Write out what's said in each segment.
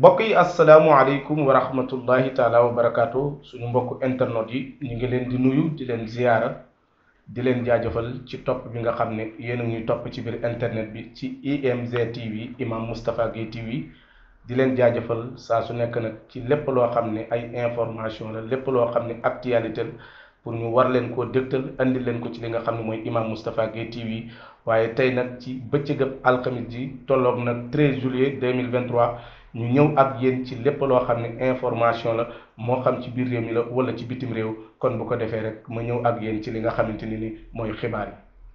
mbokk yi asalaamualeykum wa rahmatullahi taala wa barakaatu suñu mbokk internet yi ñu ngi leen di nuyu di leen ziyaara di leen jaajëfal ci topp bi nga xam ne yéen a ñuy topp ci biir internet bi ci IMZ TV Imam Moustapha Guèye TV di leen jaajëfal saa su nekk nag ci lépp loo xam ne ay information la lépp loo xam ne actualité la pour ñu war leen koo dégtal andi leen ko ci li nga xam ne mooy Imam Moustapha Guèye TV waaye tey nag ci bëccëgab alxamis ji tolloog nag 13 juillet 2023 ñu ñëw ak yéen ci lépp loo xam ne information la moo xam ci biir réew mi la wala ci bitim réew kon bu ko defee rek ma ñëw ak yéen ci li nga xamante ni ni mooy xibaar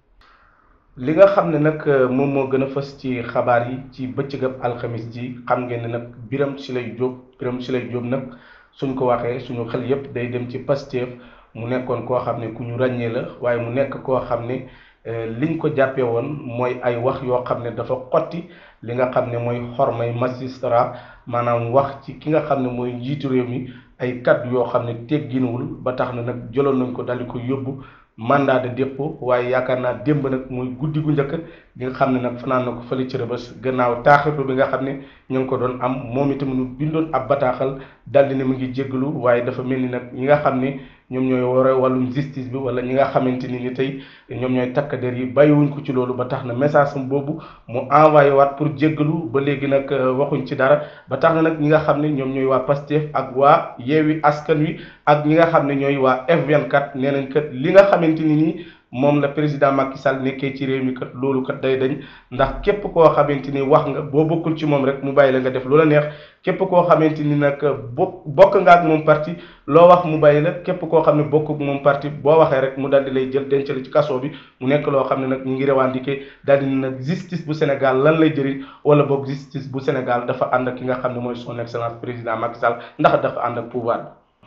yi li nga xam ne nag moom moo gën a fës ci xabaar yi ci bëccëgab alxamis ji xam ngeen ne nag Birame Souleye Diop Birame Souleye Diop nag suñ ko waxee suñu xel yépp day dem ci Pastef mu nekkoon koo xam ne ku ñu ràññee la waaye mu nekk koo xam ne liñ ko jàppee woon mooy ay wax yoo xam ne dafa xotti li nga xam ne mooy xormay magistrat maanaam wax ci ki nga xam ne mooy njiitu réew mi ay kaddu yoo xam ne tegginuwul ba tax na nag jëloon nañ ko daldi ko yóbbu mandat de dépôt waaye yaakaar naa démb nag mooy guddi gu njëkk gi nga xam ne nag fanaan na ko fële ci Rebeuss gannaaw taaxirlu bi nga xam ne ñu ngi ko doon am moom itam ñu bindoon ab bataaxal daldi ne mu ngi jéggalu waaye dafa mel ni nag ñi nga xam ne ñoom ñooy wara wàllum justice bi wala ñi nga xamante ni ni tey ñoom ñooy takk der yi bàyyiwuñ ko ci loolu ba tax na message am boobu mu envoyé waat pour jéggalu ba léegi nag waxuñ ci dara ba tax na nag ñi nga xam ne ñoom ñooy waa Pastef ak waa Yewwi Askan Wi ak ñi nga xam ne ñooy waa F24 nee nañ kat li nga xamante ni nii moom la président Macky Sall nekkee ci réew mi kat loolu kat day dañ ndax képp koo xamante ni wax nga boo bokkul ci moom rek mu bàyyi la nga def loola neex képp koo xamante ni nag bo bokk nga ak moom parti loo wax mu bàyyi la képp koo xam ne bokk ak moom parti boo waxee rek mu daal di lay jël denc la ci kaso bi mu nekk loo xam ne nag ñu ngi revendiquer daal di ne nag justice bu Sénégal lan lay jëriñ wala boog justice bu Sénégal dafa ànd ak ki nga xam ne mooy son excellence président Macky Sall ndax dafa ànd ak pouvoir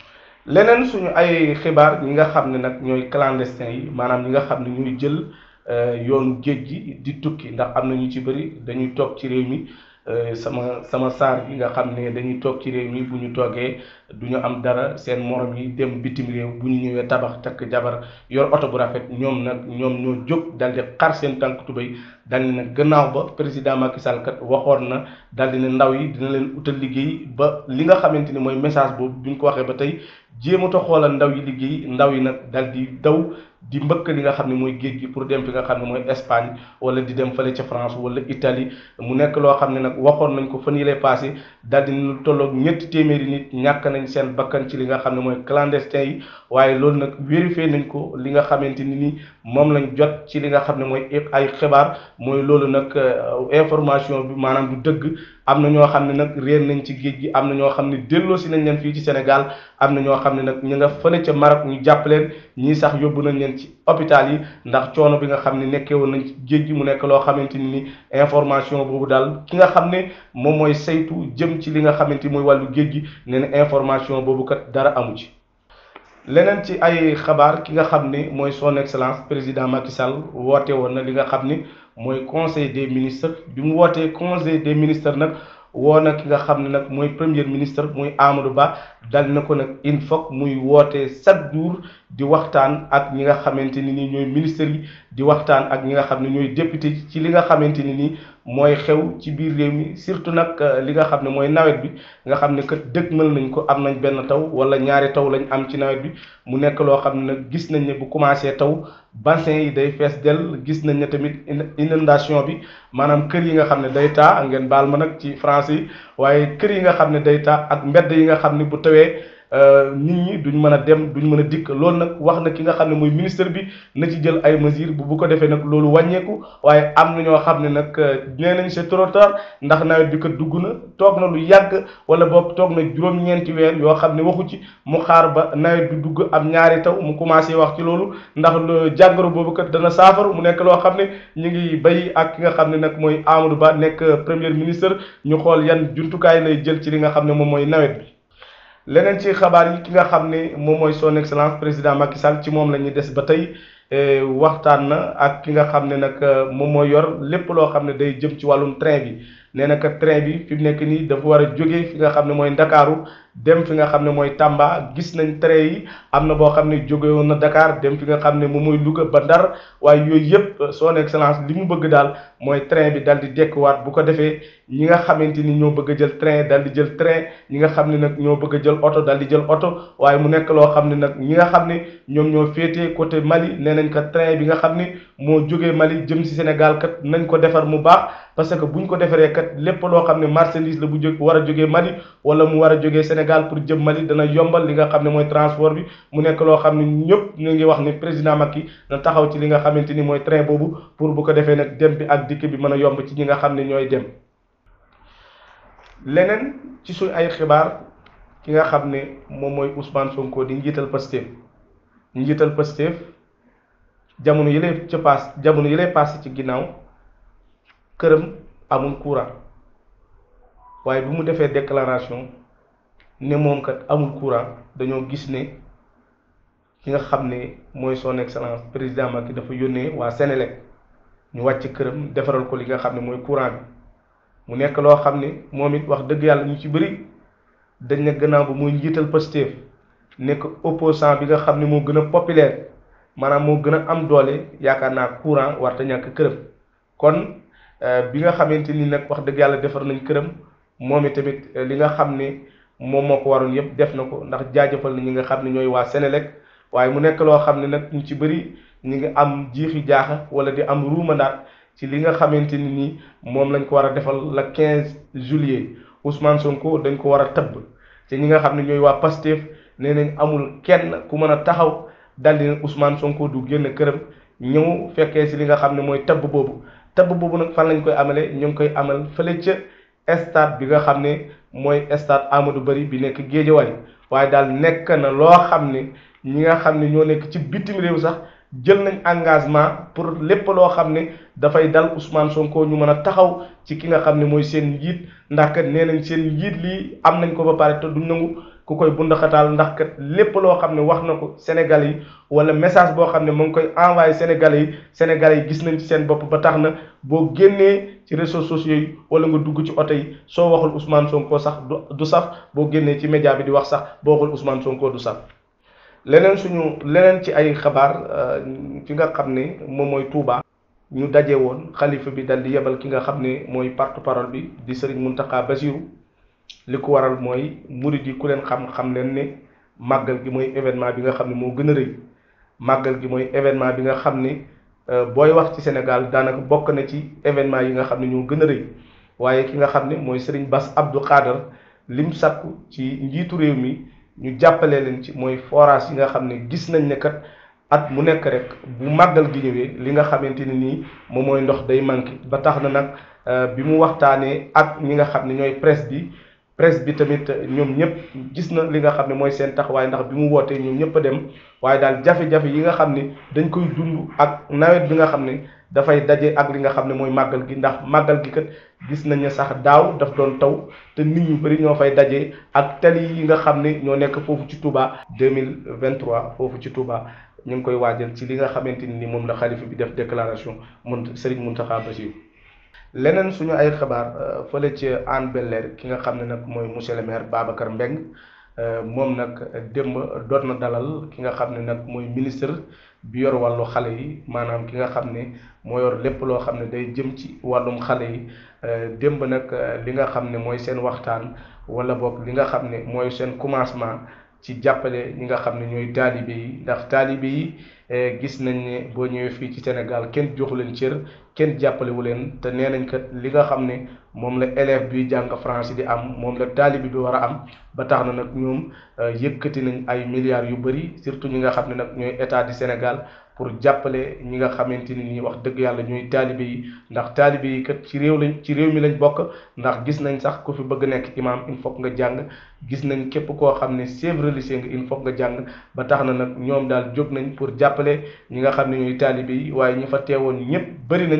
leneen suñu ay xibaar ñi nga xam ne nag ñooy clandestin yi maanaam ñi nga xam ne ñuy jël yoonu géej gi di tukki ndax am na ñu ci bëri dañuy toog ci réew mi sama sama saar yi nga xam ne dañuy toog ci réew mi bu ñu toogee du ñu am dara seen morom yi dem bitim réew bu ñu ñëwee tabax takk jabar yor oto bu rafet ñoom nag ñoom ñoo jóg dal di xar seen tànk tubéy dal di ne gannaaw ba président Macky Sall kat waxoon na dal di ne ndaw yi dina leen utal liggéey ba li nga xamante ni mooy message boobu bi ñu ko waxee ba tey jéemata xoolal ndaw yi liggéey ndaw yi nag dal di daw di mbëkk li nga xam ne mooy géej gi pour dem fi nga xam ne mooy Espagne wala di dem fële ca France wala Italie mu nekk loo xam ne nag waxoon nañ ko fan yi lay passé daal di lu tolloog ñetti téeméeri nit ñàkk nañ seen bakkan ci li nga xam ne mooy clandestin yi waaye loolu nag vérifié nañ ko li nga xamante ni ni moom lañ jot ci li nga xam ne mooy ay xibaar mooy loolu nag information bi maanaam du dëgg am na ñoo xam ne nag réer nañ ci géej gi am na ñoo xam ne delloosi nañ leen fii ci Sénégal am na ñoo xam ne nag ñu nga fële ca Maroc ñu jàpp leen ñii sax yóbbu nañ leen ci hôpital yi ndax coono bi nga xam ne nekkee woon nañ ci géej gi mu nekk loo xamante ni ni information boobu daal ki nga xam ne moom mooy saytu jëm ci li nga xamante mooy wàllu géej gi nee na information boobu kat dara amu ci. leneen ci ay xabaar ki nga xam ne mooy son excellence président Macky Sall woote woon na li nga xam ni mooy conseil des ministres bi mu wootee conseil des ministres nag woo na ki nga xam ne nag mooy premier ministre muy Amadou Ba dal na ko nag il faut muy woote chaque jour di waxtaan ak ñi nga xamante ni nii ñooy ministres yi di waxtaan ak ñi nga xam ne ñooy député ci li nga xamante ni nii mooy xew ci biir réew mi surtout nag li nga xam ne mooy nawet bi nga xam ne kat dëgmal nañ ko am nañ benn taw wala ñaari taw lañ am ci nawet bi mu nekk loo xam ne nag gis nañ ne bu commencé taw bassin yi day fees dell gis nañ ne tamit inondation bi maanaam kër yi nga xam ne day taa ngeen baal ma nag ci français yi waaye kër yi nga xam ne day taa ak mbedd yi nga xam ne bu tawee nit ñi duñ mën a dem duñ mën a dikk loolu nag wax na ki nga xam ne mooy ministre bi na ci jël ay mesures bu bu ko defee nag loolu wàññeeku waaye am na ñoo xam ne nag nee nañ c'est trop tard ndax nawet bi kat dugg na toog na lu yàgg wala boog toog na juróom-ñeenti weer yoo xam ne waxu ci mu xaar ba nawet bi dugg am ñaari taw mu commencé wax ci loolu ndax jàngoro boobu kat dana saafaru mu nekk loo xam ne ñu ngi bay ak ki nga xam ne nag mooy Amadou Ba nekk premier ministre ñu xool yan jumtukaay lay jël ci li nga xam ne moom mooy nawet bi. leneen ci xabaar yi ki nga xam ne moom mooy son excellence président Macky Sall ci moom la ñuy des ba tey waxtaan na ak ki nga xam ne nag moom mooy yor lépp loo xam ne day jëm ci wàllum train bi nee na que train bi fi mu nekk nii dafa war a jógee fi nga xam ne mooy ndakaaru dem fi nga xam ne mooy Tamba gis nañ train yi am na boo xam ne jóge woon na Dakar dem fi nga xam ne moom mooy Louga ba Ndar waaye yooyu yëpp son excellence li mu bëgg daal mooy train bi dal di dekkuwaat bu ko defee ñi nga xamante ni ñoo bëgg a jël train dal di jël train ñi nga xam ne nag ñoo bëgg a jël oto dal di jël oto waaye mu nekk loo xam ne nag ñi nga xam ne ñoom ñoo féetee côté Mali nee nañ ko train bi nga xam ne moo jógee Mali jëm si Sénégal kat nañ ko defar mu baax parce que buñ ko defaree kat lépp loo xam ne marchandise la bu jóg war a jógee Mali wala mu war a jógee Sénégal pour jëm Mali dana yombal li nga xam ne mooy transport bi mu nekk loo xam ne ñëpp ñu ngi wax ne président Macky na taxaw ci li nga xamante ni mooy train boobu pour bu ko defee nag dem bi ak dikk bi mën a yomb ci ñi nga xam ne ñooy dem leneen ci suñ ay xibaar ki nga xam ne moom mooy Ousmane Sonko di njiital Pastef njiital Pastef jamono yële ca paas jamono yële paase ci ginnaaw këram amul courant waaye bi mu defee déclaration ne moom kat amul courant dañoo gis ne ki nga xam ne mooy son excellence président Macky dafa yónnee waa Sénélec ñu wàcc këram defaral ko li nga xam ne mooy courant bi mu nekk loo xam ne moom it wax dëgg yàlla ñu ci bëri dañ ne gannaaw ba muy njiital Pastef nekk opposant bi nga xam ne moo gën a populaire maanaam moo gën a am doole yaakaar naa courant warta ñàkk këram kon bi nga xamante ni nag wax dëgg yàlla defar nañ këram moom it tamit li nga xam ne moom moo ko waroon yëpp def na ko ndax jaajëfal na ñi nga xam ne ñooy waa Sénélec waaye mu nekk loo xam ne nag ñu ci bëri ñu ngi am jiixi jaaxa wala di am ruumandaat ci li nga xamante ni nii moom lañ ko war a defal la 15 juillet Ousmane Sonko dañ ko war a tëbb te ñi nga xam ne ñooy waa Pastef nee nañ amul kenn ku mën a taxaw daldi ne Ousmane Sonko du génn këram ñëw fekkee si li nga xam ne mooy tëbb boobu tëbb boobu nag fan lañ koy amale ñu ngi koy amal fële ca stade bi nga xam ne mooy stade Amadou Barry bi nekk Guédiawaye waaye daal nekk na loo xam ne ñi nga xam ne ñoo nekk ci bitim réew sax jël nañ engagement pour lépp loo xam ne dafay dal Ousmane Sonko ñu mën a taxaw ci ki nga xam ne mooy seen njiit ndax kat nee nañ seen njiit lii am nañ ko ba pare te duñ nangu ku koy bundaxataal ndax kat lépp loo xam ne wax na ko Sénégalais yi wala message boo xam ne mu ngi koy envoyé Sénégalais yi Sénégalais yi gis nañ ci seen bopp ba tax na boo génnee ci réseaux sociaux yi wala nga dugg ci oto yi soo waxul Ousmane Sonko sax du du saf boo génnee ci média bi di wax sax boo waxul Ousmane Sonko du saf. leneen suñu leneen ci ay xabaar fi nga xam ne moom mooy Touba ñu daje woon xalifa bi dal di yebal ki nga xam ne mooy porte-parole bi di Serigne Mountakha Bassirou li ko waral mooy murid yi ku leen xam xam leen ne màggal gi mooy événement bi nga xam ne moo gën a rëy màggal gi mooy événement bi nga xam ne booy wax ci Sénégal daanaka bokk na ci événement yi nga xam ne ñoo gën a rëy waaye ki nga xam ne mooy Serigne Bass Abdou Khadre lim sàkku ci njiitu réew mi. ñu jàppale leen ci mooy forage yi nga xam ne gis nañ ne kat at mu nekk rek bu màggal gi ñëwee li nga xamante ni nii moom mooy ndox day manqué ba tax na nag bi mu waxtaanee ak ñi nga xam ne ñooy presse bi presse bi tamit ñoom ñëpp gis na li nga xam ne mooy seen taxawaay ndax bi mu wootee ñoom ñëpp a dem waaye daal jafe-jafe yi nga xam ne dañ koy dund ak nawet bi nga xam ne dafay daje ak li nga xam ne mooy màggal gi ndax màggal gi kat gis nañ ne sax daaw daf doon taw te nit ñu bëri ñoo fay daje ak tali yi nga xam ne ñoo nekk foofu ci Touba 2023 foofu ci Touba ñu ngi koy waajal ci li nga xamante ni moom la xalifa bi def déclaration mun Serigne Mountakha Bassirou leneen suñu ay xabaar fële ci Hann Bel-Air ki nga xam ne nag mooy monsieur le maire Babacar Mbengue moom nag démb doot na dalal ki nga xam ne nag mooy ministre bi yor wàllu xale yi maanaam ki nga xam ne moo yor lépp loo xam ne day jëm ci wàllum xale yi démb nag li nga xam ne mooy seen waxtaan wala boog li nga xam ne mooy seen commencement ci jàppale ñi nga xam ne ñooy taalibe yi ndax taalibe yi gis nañ ne boo ñëwee fii ci Sénégal kenn joxu leen cër kenn jàppalewu leen te nee nañ kat li nga xam ne moom la élève bi jàng français di am moom la taalibe bi war a am ba tax na nag ñoom yëkkati nañ ay milliards yu bëri surtout ñi nga xam ne nag ñooy état du Sénégal pour jàppale ñi nga xamante ni nii wax dëgg yàlla ñooy taalibe yi ndax taalibe yi kat ci réew lañ ci réew mi lañ bokk ndax gis nañ sax ku fi bëgg nekk imam il faut nga jàng gis nañ képp koo xam ne chef religieux nga il faut nga jàng ba tax na nag ñoom daal jóg nañ pour jàppale ñi nga xam ne ñooy taalibe yi waaye ñi fa teewoon ñëpp bëri nañ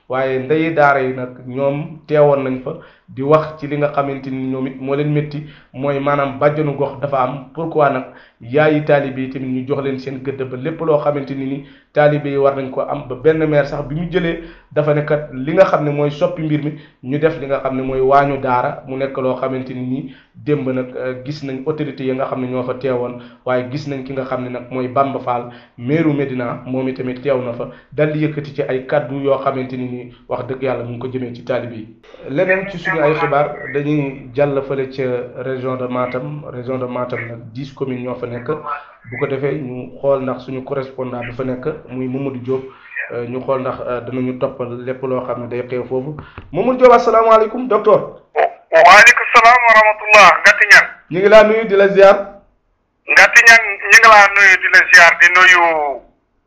waaye ndeyi daara yi nag ñoom teewoon nañ fa di wax ci li nga xamante ni ñoom it moo leen métti mooy maanaam bàjjanu gox dafa am pourquoi nag yaayi taalibe yi tamit ñu jox leen seen gëdd ba lépp loo xamante ni ni taalibe yi war nañ ko am ba benn maire sax bi mu jëlee dafa ne kat li nga xam ne mooy soppi mbir mi ñu def li nga xam ne mooy waañu daara mu nekk loo xamante ni nii démb nag gis nañ autorité yi nga xam ne ñoo fa teewoon waaye gis nañ ki nga xam ne nag mooy Bamba Fall meeru Medina moom itamit teew na fa dal di yëkkati ci ay kaddu yoo xamante ni nii wax dëgg yàlla mu ngi ko jëmee ci taalibe yi leneen ci suñu ay xibaar dañuy jàll fële ca région de Matam région de Matam nag dix communes ñoo fa nekk bu ko defee ñu xool ndax suñu correspondant bi fa nekk muy Mamadou Diop ñu xool ndax danañu toppal lépp loo xam ne day xew foofu Mamadou Diop asalaamaaleykum docteur. waaleykum salaam wa rahmatullah Ngati Ñang ñu ngi laa nuyu di la ziar. Ngati Ñang ñu ngi laa nuyu di la ziar di nuyu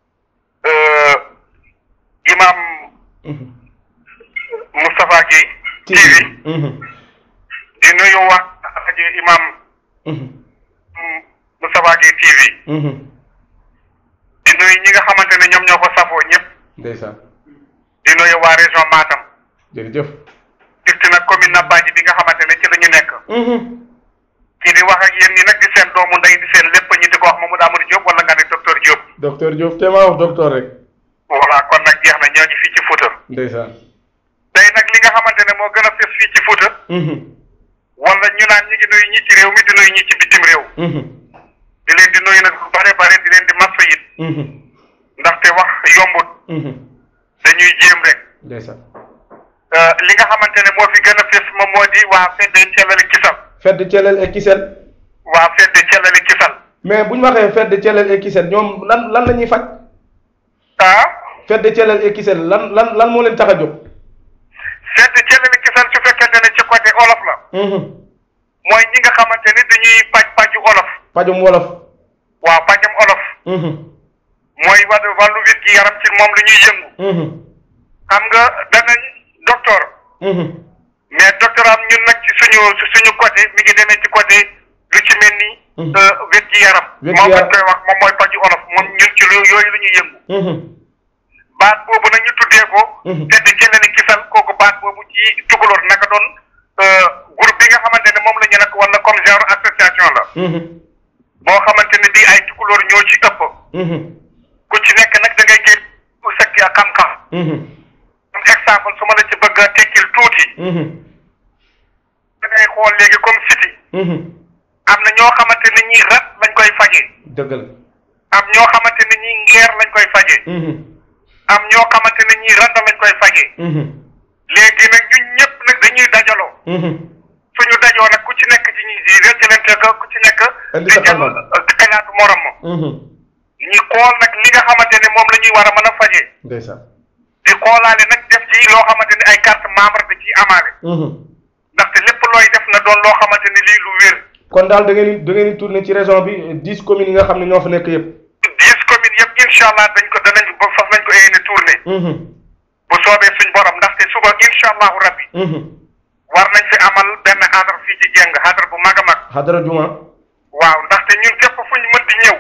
imam Moustapha Guèye. TV di nuyu wax rajo imam Moustapha Guèye TV. di nuyu ñi nga xamante ne ñoom ñoo ko safoo ñëpp. ndeysaan. di nuyu waa région Matam. jërëjëf. surtout nag commune Nabadji bi nga xamante ne ci la ñu nekk. kii di wax ak yéen ñi nag di seen doomu ndey di seen lépp ñi di ko wax Mamadou Amadou Diop wala nga ne docteur Diop. docteur Diop te maa wax docteur rek. voilà kon nag jeex na ñoo ngi fii ci Fouta. ndeysaan. tey nag li nga xamante ne moo gën a fës fii ci Fouta. wala ñu naan ñu ngi nuyu ñi ci réew mi di nuyu ñi ci bitim réew. di leen di nuyu nag lu bare bare di leen di massa it. ndaxte wax yombut. dañuy jéem rek. ndeysaan. li nga xamante ne moo fi gën a fës moom moo di waa fedde Thielale Kisal. fedd Thielal et Kisel. waa fedde Thielale Kisal. mais bu ñu waxee fedd Thielal et Kisel ñoom lan lan la ñuy faj. ah. fedd Thielal et Kisel lan lan lan moo leen tax a jóg. fedde Thielale Kisal su fekkente ne ci côté olof la. mooy ñi nga xamante ni dañuy paj paju olof. pajum wolof. waaw pajam olof. mooy wàllu wàllu wér gi yaram ci moom lu ñuy yëngu. xam nga danañ docteur. mais docteur am ñun nag ci suñu suñu côté mi ngi demee ci côté lu ci mel ni. wér gi yaram. moom lañ koy wax moom mooy paju olof moom ñun ci lu yooyu lu ñuy yëngu. baat boobu nag ñu tuddee ko. te di Thielale Kisal kooku baat boobu ci tukulóor naka doon groupe bi nga xamante ne moom la ñu nag wala comme genre association la. boo xamante ne bii ay tukulóor ñoo ci ëpp. ku ci nekk nag da ngay génn ku sekk ak xam-xam. comme exemple su ma la ci bëgg a tekkil tuuti. da ngay xool léegi comme siti am na ñoo xamante ne ñii rat lañ koy fajee. dëgg la. am ñoo xamante ne ñii ngeer lañ koy fajee. am ñoo xamante ne ñii randa lañ koy fajee. léegi nag ñun ñëpp nag dañuy dajaloo. suñu dajoo nag ku ci nekk ci ñi di rëccalante ko ku ci nekk. indi sa xam-xam di xalaatu morom ma. ñi xool nag li nga xamante ne moom la ñuy war a mën a fajee. ndeysaan. di xoolaale nag def ci loo xamante ne ay carte membre da ciy amaale. ndaxte lépp looy def na doon loo xamante ne lii lu wér. kon daal da ngeen di da ngeen di tourné ci région bi dix communes yi nga xam ne ñoo fa nekk yëpp. dix communes yëpp incha allah dañ ko danañ ba fas nañ ko yéene tourné. bu soobee suñ borom ndaxte suba incha allahu rabbi. war nañ fi amal benn xadar fii ci jeng xadar bu mag a mag. xadara juma. waaw ndaxte ñun képp fu ñu mën di ñëw.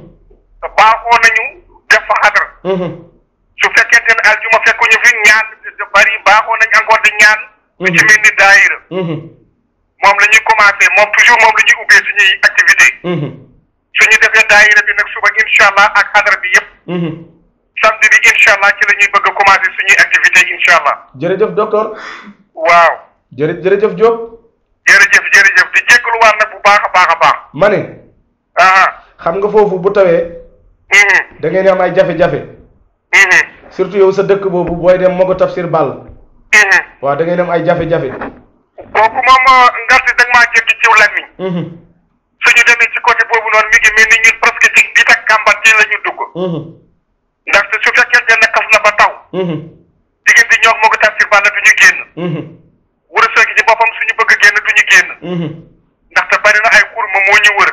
baaxoo nañu def fa xadar. su fekkente ne aljuma fekkuñu fi ñaan bari baaxoo nañ encore di ñaan. lu ci mel ni daayira. moom la ñuy commencé moom toujours moom la ñuy ubbee suñuy activité suñu defee daayira bi nag suba incha allah ak xadara bi yëpp. samedi bi incha allah ci la ñuy bëgg a commencé suñuy activité incha allah. jërëjëf docteur. waaw. jërë jërëjëf Diop. jërëjëf jërëjëf di jégaluwaat nag bu baax a baax a baax. ma ne. xam nga foofu bu tawee. da ngeen am ay jafe-jafe. surtout yow sa dëkk boobu booy dem Mogo Tafsir Ball. waaw da ngeen am ay jafe-jafe. kooku moom ngarti da nga maa jéggi ciw lamiñ. suñu demee ci côté boobu noonu mi ngi mel ni ñun presque ci bi tak kàmbat ci la ñu dugg. ndaxte su fekkente ne xas na ba taw. diggante ñoom Mogo Tafsir Ball du ñu génn. wër soogi ci boppam suñu bëgg génn du ñu génn. ndaxte bari na ay xur ma moo ñu wër.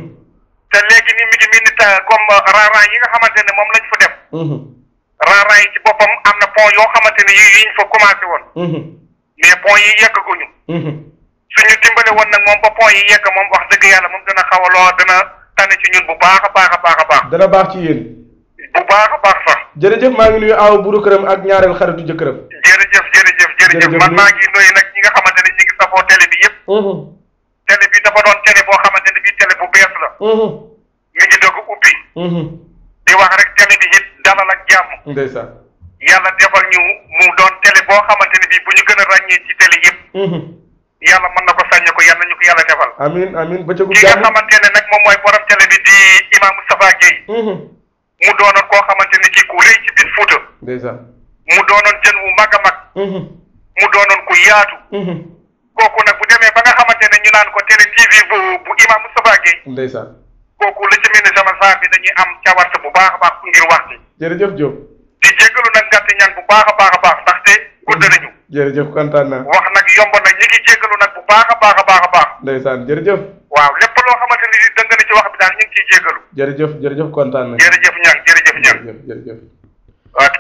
te léegi ni mi ngi mel ni ta comme raaraan yi nga xamante ne moom lañ fa def. raaraan yi ci boppam am na pont yoo xamante ne yi yiñ fa commencé woon. mais pont yi yeggaguñu. suñu dimbale woon nag moom ba pont yi yegg moom wax dëgg yàlla moom dana xaw a loo dana tane ci ñun bu baax a baax a baax a baax. dana baax ci yéen. bu baax a baax sax. jërëjëf maa ngi nuyu aaw buru këram ak ñaareel xaritu jëkkëram jërëjëf jërëjëf jërëjëf Jërëjëf man Ndour. maa ngi nuyu nag ñi nga xamante ne ñi ngi safoo télé bi yëpp télé bi dafa doon télé boo xamante ne bii télé bu bees la mi ngi doog a ubbi di wax rek télé bi it dalal ak jàmm ndeysaan yàlla defal ñu mu doon télé boo xamante ne bii bu ñu gën a ràññee ci télé yëpp yàlla mën na ko sàññe ko yàlla ñu ko yàlla defal amin amin bëccëgu ki nga jàmm xamante ne nag moom mooy borom télé bi di imam Moustapha Guèye mu doonoon koo xamante ne kii ku rëy ci biir Fuuta ndeysaan mu doonoon jën wu mag a mag mu doonoon ku yaatu kooku nag bu demee ba nga xamante ne ñu naan ko télé TV bu bu imam Moustapha Guèye ndeysaan kooku la ci mel ni sama saa bi dañuy am cawarte bu baax a baax ngir wax ci jërëjëf Diop di jéggalu nag ngàtt ñaan bu baax a baax a baax ndaxte gudd nañu jërëjëf kontaan naa wax nag yomb na ñi ngi jéggalu nag bu baax a baax a baax a baax ndeysaan jërëjëf waaw lépp loo xamante ni dëng na ci wax bi daal ñu ngi ciy jéggalu jërëjëf jërëjëf kontaan na jërëjëf ñaan jërëjëf ñaan jërëjëf jërëjëf waaw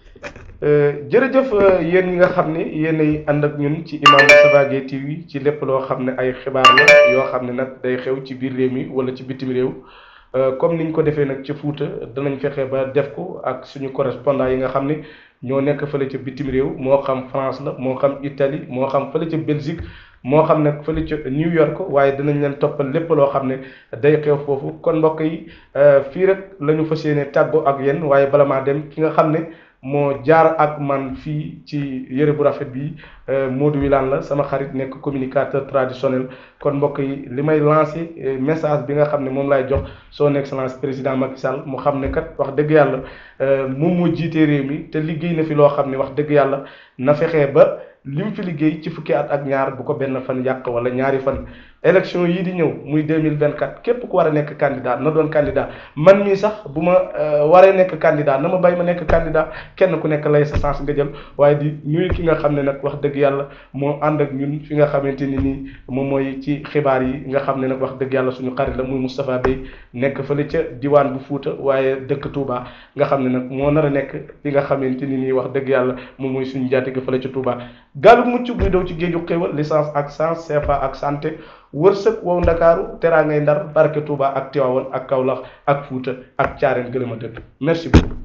jërëjëf euh, yéen ñi nga xam ne yéenay ànd ak ñun ci Imam Moustapha Gueye TV ci lépp loo xam ne ay xibaar la yoo xam ne nag day xew ci biir réew mi wala ci bitim réew Euh, comme niñ ko defee nag ca Fuuta danañ fexe ba def ko ak suñu correspondant yi nga xam ne ñoo nekk fële ca bitim réew moo xam France la moo xam Italie moo xam fële ca Belgique moo xam nag fële ca New York waaye dinañ leen toppal lépp loo xam ne day xew foofu kon mbokk yi euh, fii rek la ñu fas yéene tàggoo ak yéen waaye bala maa dem ki nga xam ne moo jaar ak man fii ci yëre bu rafet bi euh, Modou Wilane la sama xarit nekk communicateur traditionnel kon mbokk yi li may lancé euh, message bi nga xam ne moom laay jox son excellence président Macky Sall mu xam ne kat wax dëgg yàlla euh, moom moo jiite réew mi te liggéey na fi loo xam ne wax dëgg yàlla na fexee ba lim fi liggéey ci fukki at ak ñaar bu ko benn fan yàq wala ñaari fan élection yii di ñëw muy 2024 képp ku war a nekk candidat na doon candidat man mii sax bu ma euh, waree nekk candidat na ma bay ma nekk candidat kenn ku nekk lay sa sens nga jël waaye di nuyu ki nga xam ne nag wax dëgg yàlla moo ànd ak ñun fi nga xamante ni nii moom mooy ci xibaar yi nga xam ne nag wax dëgg yàlla suñu xarit la muy Moustapha Bey nekk fële ca diwaan bu Fuuta waaye dëkk Touba nga xam ne nag moo nar a nekk fi nga xamante ni nii wax dëgg yàlla moom mooy suñu njaatige fële ca Touba gaalu mucc buy daw ci géeju xéwal licence ak sens CFA ak santé wërsëg wow ndakaaru teraa ngay ndar barke Touba ak Tiwaawan ak Kaolack ak Fuuta ak Caareen gëlëm a dëkk merci beaucoup